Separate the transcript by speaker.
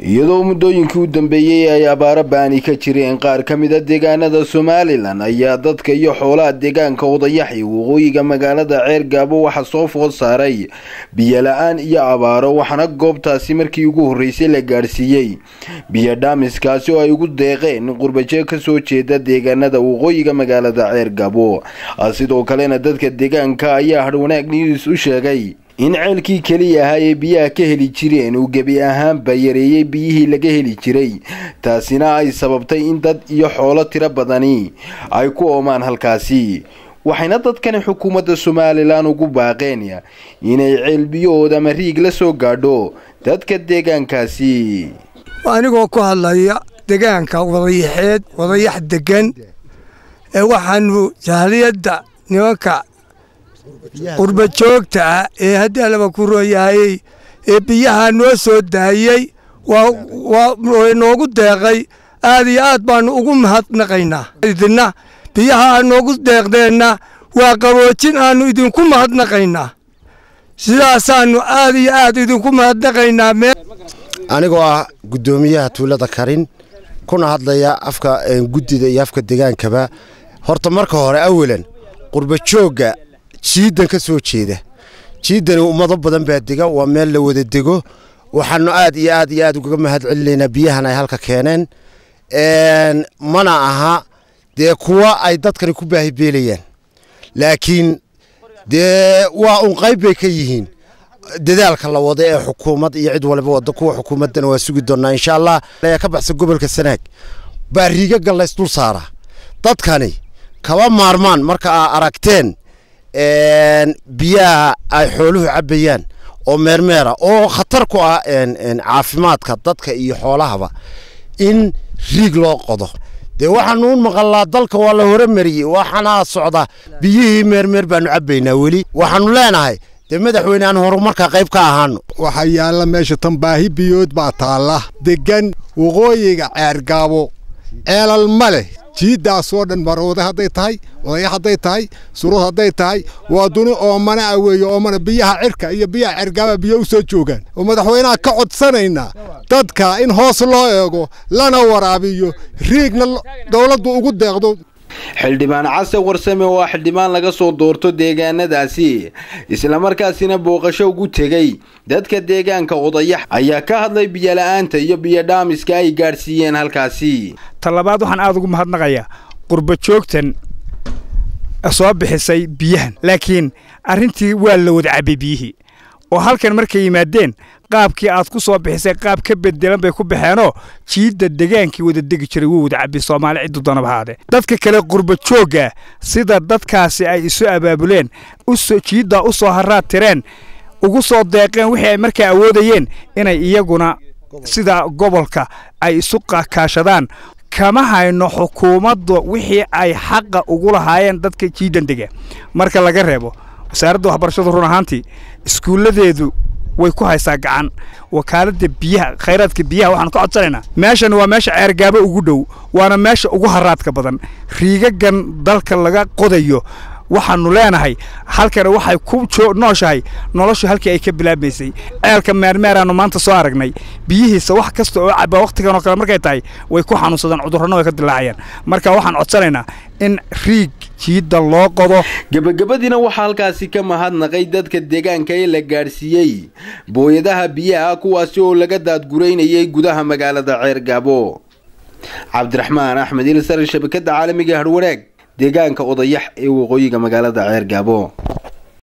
Speaker 1: iyadoo muddooyinkii u dambeeyey ay abaaro baani ka jireen qaar ka mid a deegaanada somalilan ayaa dadka iyo xoolaha deegaanka odayaxi waqooyiga magaalada ceer gaabo waxaa soo food saaray biyo la-aan iyo abaaro waxaana goobtaasi markii ugu horreysay la gaadhsiiyey biyo dhaamiskaasi oo ay ugu deeqeen qurbajeeg kasoo jeeda deegaanada waqooyiga magaalada ceer gaabo sidoo kalena dadka deegaanka ayaa hadhwanaag news u sheegay in ceelkii keliya ahaa ee biyaha ka heli jireen uu gebi ahaanba yareeyey biyihii laga heli jiray taasina ay sababtay in dad iyo xoolo tiro badani ay ku oomaan halkaasi waxayna dadkani xukuumadda somalilan ugu baaqeen inay ceelbiyahooda ama riig la soo gaadho dadka deegaankaasi
Speaker 2: anigoo ku hadlaya deegaanka wadayaxeed wadayax degan ee waxaanu jahliyadda nimanka qurba joogta ah ee haddii alaba ku rooyahayey ee biyaha noo soo daayey waa noogu deeqay aad iyo aad baanu ugu mahadnaqaynaa idina biyaha aad noogu deeqdeenna waa qaboojin aannu idinku mahadnaqaynaa sidaasaannu aad iyo aad idinku mahadnaqaynaa
Speaker 3: anigoo ah guddoomiyaha tuulada karin kuna hadlaya afka guddida iyo afka degaankaba horta marka hore awalan qurba joogga jiidan ka soo jeeda jiidani ummado badan baa dega waa meel la wada dego waxaanu aad iyo aad iyo aad ugaga mahad celinaynaa biyahan ay halka keeneen mana aha dee kuwa ay dadkani ku baahibeelayaan laakiin dee waa un qayb bay ka yihiin dadaalka la wada ee xukuumad iyo cid waliba wada kuwa xukuumaddana waa sugi doonaa insha allah ka baxsan gobolka sanaag baa riigaga laysdul saara dadkani kaba maarmaan marka aa aragteen biyaha ay xooluhu cabbayaan oo meermeera oo khatar ku ah caafimaadka dadka iyo xoolahaba in riig loo qodo dee waxaanu u maqalnaa dalka waa la horemariyey waxaana socda biyihii meermeer baanu cabbaynaa weli waxaanu leenahay dee madaxweyne aan horumarka qayb ka ahaano
Speaker 4: waxaa yaalla meesha tan baahi biyood baa taalla deggan waqooyiga ceergaabo ceelal ma leh jiiddaasoo dhan marooda hadday tahay odayax hadday tahay surud hadday tahay waa duni oomana a weeye oomana biyaha cirka iyo biyaha cergaaba biyo u soo joogaan oo madaxweynaha ka codsanaynaa dadka in hoos loo eego lana waraabiyo riigna dowladdu ugu deeqdo
Speaker 1: xildhibaan case warsame oo ah xildhibaan laga soo doorto deegaanadaasi islamarkaasina booqasho ugu tegey dadka deegaanka odayax ayaa ka hadlay biyola-aanta iyo biyodhaamiska ay gaadhsiiyeen halkaasi
Speaker 5: talabaad waxaan aada ugu mahadnaqayaa qurba joogtan soo bixisay biyahan laakiin arrintii waa la wada cabbay biyihii oo halkan markay yimaadeen qaabkii aad ku soo bixisay qaab ka bedelan bay ku baxeenoo jiidda degaankii wada degi jiray wuu wada cabbi soomaali ciddu doonaba haadee dadka kale qurba joogga sida dadkaasi ay isu abaabuleen jiiddaa u soo haraad tireen ugu soo deeqeen wixii ay markaa awoodayeen inay iyaguna sida gobolka ay isu kaashadaan kama hayno xukuumaddu wixii ay xaqa ugu lahaayeen dadka jiiddan dega marka laga reebo wasaaradda waxbarashadu run ahaantii iskuulladeedu way ku haysaa gacan wakaaladda biyaha khayraadka biyaha waxaan ka codsanaynaa meeshan waa meesha ceergaabo ugu dhow waana meesha ugu haraadka badan riigagan dalka laga qodayo waxaanu leenahay halkana waxay ku nooshahay noloshu halkii ay ka bilaabmaysay ceelka meermeeraannu maanta soo aragnay biyihiisa wax kasta oo cabaa wakhtigan oo kale markay tahay way ku xanuunsadaan cudurrana way ka dilaacayaan marka waxaan codsanaynaa in riig jiidda loo qodo
Speaker 1: gebagabadiina waxaa halkaasi ka mahadnaqay dadka deegaanka ee la gaadhsiiyey booyadaha biyaha kuwaasi oo laga daadguraynayay gudaha magaalada ceergaabo cabdiraxmaan axmed ilsar shabakadda caalamiga harwanaag deegaanka odayax ee waqooyiga magaalada ceer gaabo